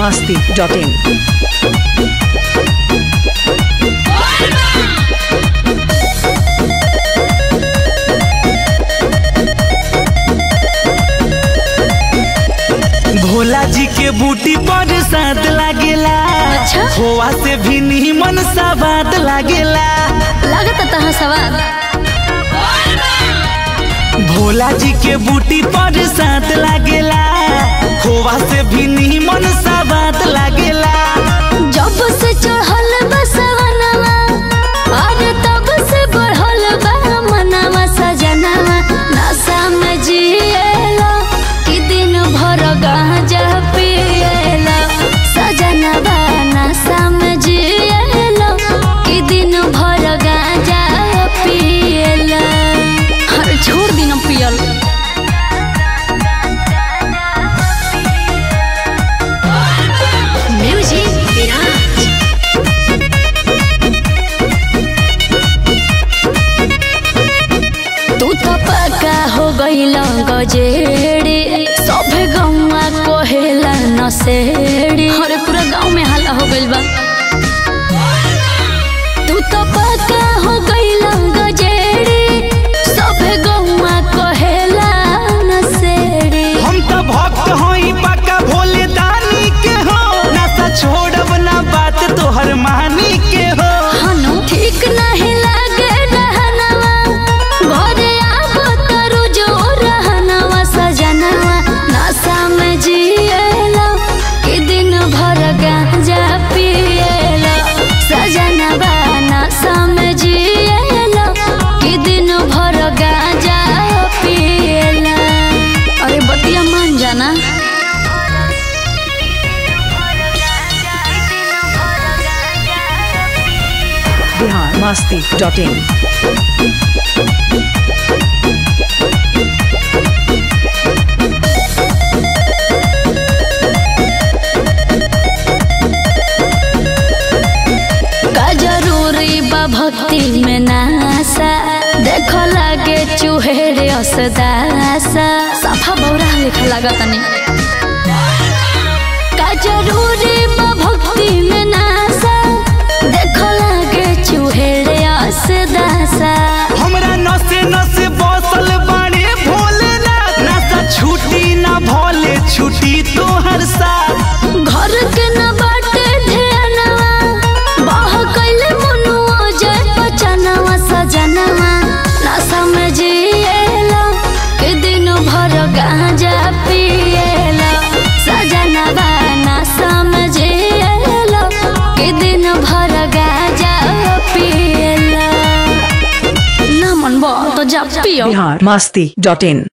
masti.in. Bhola जी के बूटी पर साथ लागेला अच्छा? खोआ से भी नीमन सवाद लागेला लागत तहाँ सवाल भोला जी के बूटी पर साथ लागेला खोआ से भी नीमन सवाद लागेला जब से चढ़ल बसवनवा अरे तब से बढ़ल बा मनवा सजनवा नशा में जिएला कि दिन भर गांजा पिएला सजनवा नशा में जिएला कि दिन भर गांजा पिएला अरे छोड़ दिन पियल म्यूजिक विराज तू तो पक्का हो गईल गजेड़ी सभे गौवा कोहेला नसेड़ी अरे पूरा गांव में हल्ला हो गइल बा तू तो पक्का हो गईल गजेड़ी सभे गौवा कोहेला नसेड़ी हम तो भक्त हई पक्का भोले दानी के हो नशा छोड़ब ना बात तोहर मानी के हो हनु ठीक नहीं लागे रहनवा घरे आबो तरू जो रहनवा सजनवा नशा में जिएला कि दिन भर गांजा पिएला सजनवा नशा में जिएला कि दिन भर गांजा पिएला अरे बतिया मान जाना Bihar masti.in. का जरूरी बा भक्ति में नासा देखो लागे चुहेरे असदासा सफा बौरा लेखा लागत तनी का जरूरी बा भक्ति में नासा देखो लागे चुहेरे असदासा हमरा नसे नसे बसल बाड़े भोलेनाथ नशा छूटी ना भोले छूटी तोहर साथ घर के न बाटे ध्यानवा बह कैले मनुआ जय बचनवा सजनवा नशा में जिएला के दिन भर गांजा पिएला सजनवा नशा में जिएला के दिन भर गांजा पिएला ना मन बा तो जा पियो Bihar masti.in.